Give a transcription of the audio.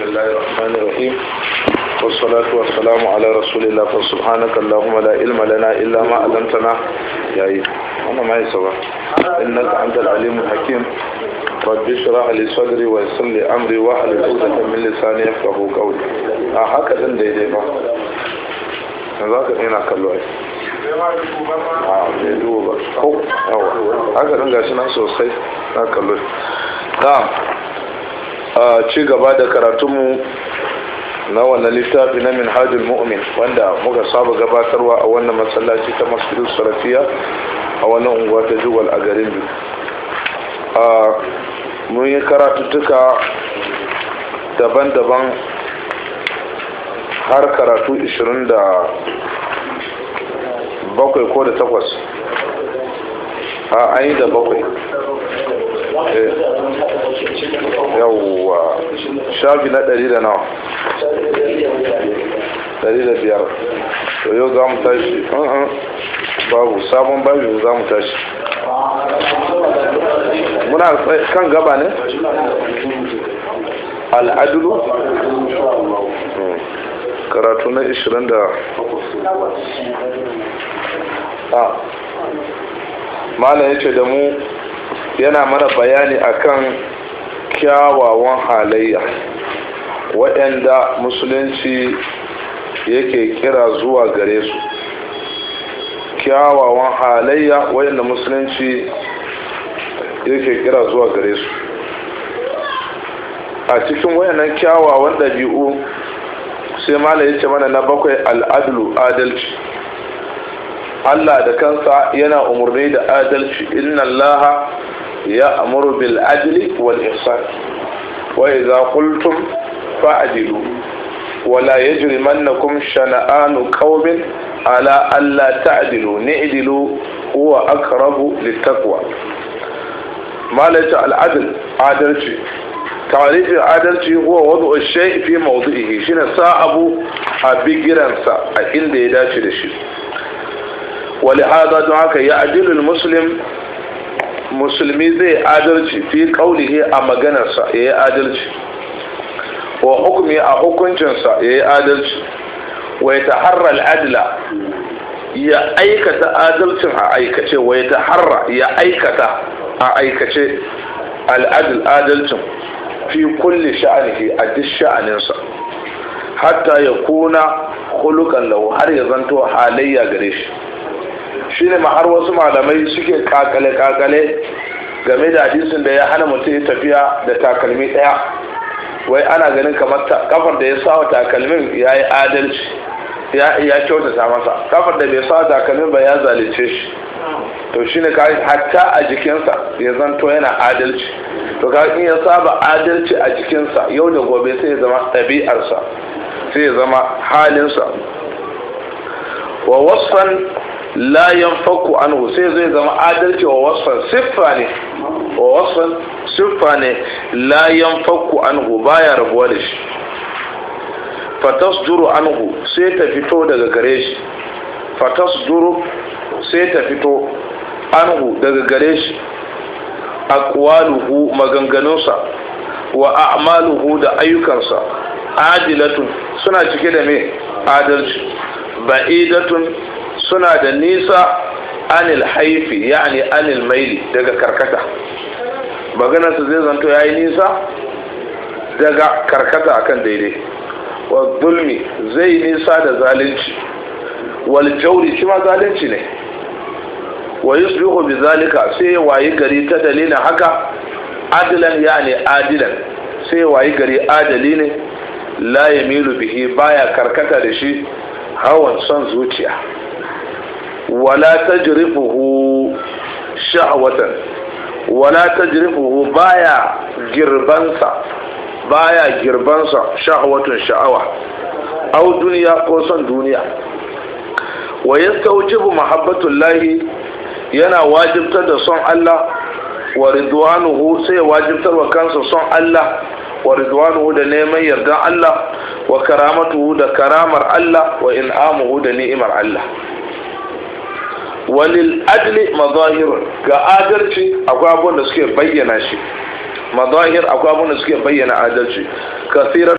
بسم الله الرحمن الرحيم والصلاة والسلام على رسول الله فسبحانك اللهم لا علم لنا إلا ما علمتنا يا إيه أنا ما يسوى إنك أنت العليم الحكيم رب اشرح لي صدري ويسر لي أمري واحلل عقدة من لساني يفقهوا قولي آه هكذا daidai ba za ka ina kallo ai a bai duba ba ko yawa haka ɗin gashi nan sosai na kallo na a ci gaba da karatunmu na wannan littafi na minhajul mu'min wanda muka saba gabatarwa a wannan masallaci ta masjidul sarafiya a wannan unguwa ta jugal a garin biyu a mun yi karatuttuka daban-daban har karatu 27 ko da takwas a an yi da bakwai yawwa shafi na ɗari da nawa ɗari da biyar to yau za mu tashi babu sabon babu za mu tashi muna kan gaba ne al'adulu karatu na 20 da a malam ya ce da mu yana mana bayani akan kyawawan halayya waɗanda musulunci yake kira zuwa gare su kyawawan halayya waɗanda musulunci yake kira zuwa gare su a cikin wayannan kyawawan ɗabi'u sai mala ya ce mana na bakwai al'adulu adalci Allah da kansa yana umarni da adalci inna allaha ya amuru bil adli wal ihsan wa idza qultum fa'dilu wa la yajrimannakum shana'anu qaumin ala alla ta'dilu ni'dilu huwa aqrabu littaqwa malaka al adl adalci tarifin adalci huwa wadu shay fi mawdihi shine sa abu a bigiransa a inda ya dace da shi ولهذا دعاك يعدل المسلم musulmi zai adalci fi kaulihi a maganarsa ya yi adalci wa hukumi a hukuncinsa ya yi adalci wa ya taharra al'adila ya aikata adalcin a aikace wa ya taharra ya aikata a aikace al'adil adalcin fi kulli sha'anihi a duk sha'aninsa hatta ya kuna hulukan lahu har ya zanto halayya gare shi shine ma har wasu malamai suke kakale-kakale game da hadisin da ya hana mutum ya tafiya da takalmi ɗaya wai ana ganin kamar kafar da ya sawa takalmin ya yi adalci ya kyautata masa kafar da bai sawa takalmin ba ya zalice shi to shine ka hatta a jikinsa ya zanto yana adalci to ka in ya saba adalci a jikinsa yau da gobe sai ya zama ɗabi'arsa sai ya zama halinsa wa wasfan la yanfaku anhu sai zai zama adalci wa wasfan siffa ne wa wasfan siffa ne la yanfaku anhu baya rabuwa da shi fatasduru anhu sai ta fito daga gare shi fatasduru sai ta fito anhu daga gare shi aqwaluhu maganganunsa wa a'maluhu da ayyukansa adilatun suna cike da me adalci ba'idatun suna da nisa anil haifi yani anil maili daga karkata maganarsa zai zanto ya yi nisa daga karkata akan daidai wa zulmi zai nisa da zalunci wal jauri shi ma zalunci ne wa yusbihu bi zalika sai wayi gari ta dalilin haka adilan yani adilan sai wayi gari adali ne la yamilu bihi baya karkata da shi hawan son zuciya wala tajrifuhu sha'watan wala tajrifuhu baya girbansa baya girbansa sha'watun sha'awa aw duniya ko son duniya wa yastawjibu mahabbatullahi yana wajibtar da son Allah wa ridwanuhu sai wajibtar wa kansa son Allah wa ridwanuhu da neman yardan Allah wa karamatuhu da karamar Allah wa in'amuhu da ni'imar Allah walil adli mazahirun ga adalci akwai abubuwan da suke bayyana shi mazahir akwai abubuwan da suke bayyana adalci kasirar